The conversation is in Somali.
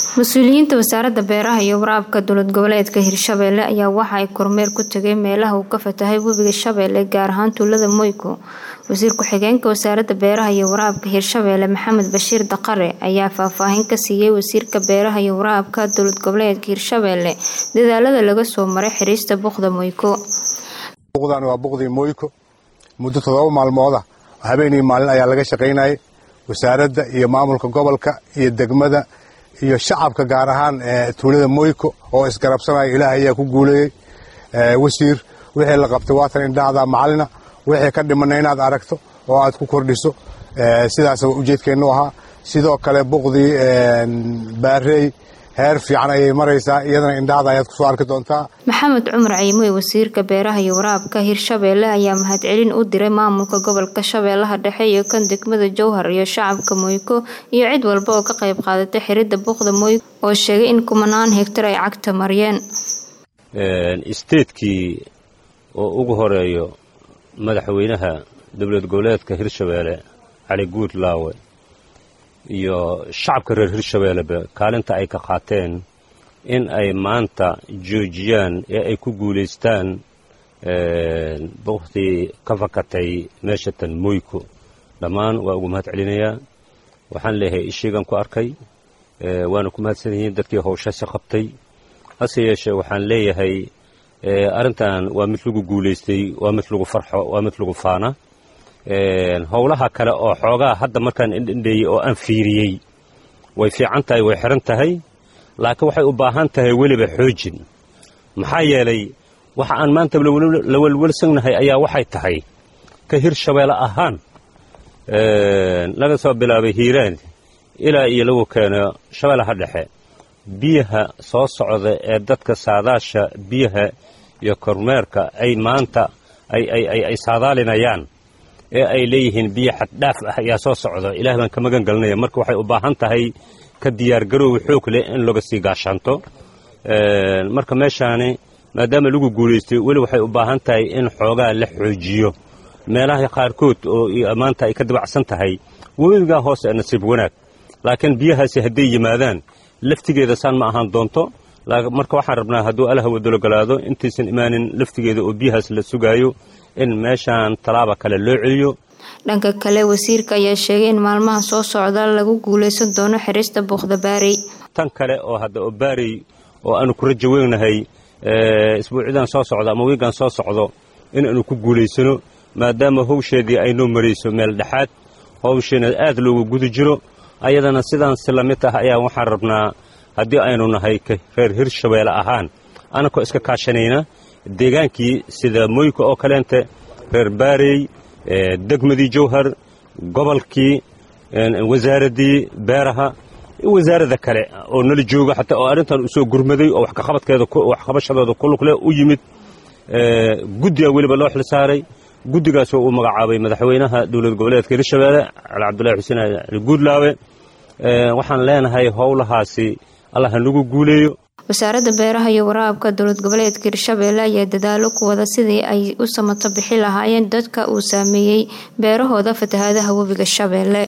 mas-uuliyiinta wasaaradda beeraha iyo waraabka dowlad goboleedka hirshabeelle ayaa waxa ay kormeer ku tageen meelaha uu ka fatahay webiga shabeelle gaar ahaan tuulada moyko wasiir ku-xigeenka wasaaradda beeraha iyo waraabka hirshabeelle maxamed bashiir daqare ayaa faahfaahin ka siiyey wasiirka beeraha iyo waraabka dowlad goboleedka hirshabeelle dadaalada laga soo maray xiriista buqda moyko buqdan waa buqdii moyko muddo toddoba maalmooda habeenii maalin ayaa laga shaqaynayay wasaaradda iyo maamulka gobolka iyo degmada iyo shacabka gaar ahaan tuulada moyko oo isgarabsanaya ilaah ayaa ku guuleeyey wasiir wixii la qabtay waatan indhahda macalina wixii ka dhimana inaad aragto oo aad ku kordhiso sidaas ujeedkeennu ahaa sidoo kale buqdii baarey heer fiican ayay maraysaa iyadana indhahda ayaad kusoo arki doontaa maxamed cumar ciimoy wasiirka beeraha iyo waraabka hirshabeelle ayaa mahadcelin u diray maamulka gobolka shabeellaha dhexe iyo kan degmada jowhar iyo shacabka moyko iyo cid walba oo ka qayb qaadatay xiridda buqda moyko oo sheegay in kumanaan hegtar ay cagta mariyeen isteedkii oo ugu horeeyo madaxweynaha dowlad goboleedka hirshabeelle cali guud laawe iyo shacabka reer hirshabeelleba kaalinta ay ka qaateen in ay maanta joojiyaan ee ay ku guulaystaan buqdii ka fakatay meeshatan moyko dhammaan waa ugu mahad celinayaa waxaan leeyahay ishiigan ku arkay waana ku mahadsan yihiin dadkii howshasi qabtay hase yeeshee waxaan leeyahay arrintan waa mid lagu guulaystay waa mid lagu farxo waa mid lagu faana howlaha kale oo xoogaa hadda markaan indhendheeyey oo aan fiiriyey way fiican tahay way xiran tahay laakiin waxay u baahan tahay weliba xoojin maxaa yeelay waxa aan maanta la welwelsannahay ayaa waxay tahay ka hirshabeelle ahaan laga soo bilaabay hiiraan ilaa iyo lagu keeno shabeellaha dhexe biyaha soo socda ee dadka saadaasha biyaha iyo kormeerka ay maanta ay saadaalinayaan ee ay leeyihiin biyo xaddhaaf ah ayaa soo socda ilaah baan ka magan gelinaya marka waxay u baahan tahay ka diyaargaroowi xoog leh in laga sii gaashaanto marka meeshaani maadaama lagu guulaystay weli waxay u baahan tahay in xoogaa la xoojiyo meelaha qaarkood oo maanta ay ka dabacsan tahay webigaa hoose ee nasiib wanaag laakiin biyahaasi hadday yimaadaan laftigeeda saan ma ahaan doonto marka waxaan rabnaa hadduu allaha wadologolaado intaysan imaanin laftigeeda oo biyahaas la sugaayo in meeshaan tallaaba kale loo celiyo dhanka kale wasiirka ayaa sheegay in maalmaha soo socda lagu guulaysan doono xirista buuqda baarey tan kale oo hadda oo baarey oo aanu ku rajo weynahay isbuucyadan soo socdo ama wiigan soo socdo inaanu ku guulaysano maadaama howsheedii ay noo marayso meel dhexaad howsheena aad loogu guda jiro ayadana sidaan si la mid ah ayaa waxaan rabnaa haddii aynu nahay reer hirshabeelle ahaan annakoo iska kaashanayna deegaankii sida moyka oo kaleente reer baarey degmadii jowhar gobolkii wasaaraddii beeraha wasaarada kale oo nala jooga xataa oo arrintan usoo gurmaday oo waxqabashadooda ku lugle u yimid guddiga weliba loo xil saaray guddigaasoo uu magacaabay madaxweynaha dowlad goboleedka hirshabeelle cali cabdulahi xuseen ali guudlaawe waxaan leenahay howlahaasi allah hanagu guuleeyo wasaaradda beeraha iyo waraabka dowlad goboleedka hirshabeelle ayaa dadaalo ku wada sidii ay u samato bixi lahaayeen dadka uu saameeyey beerahooda fatahaadaha webiga shabeelle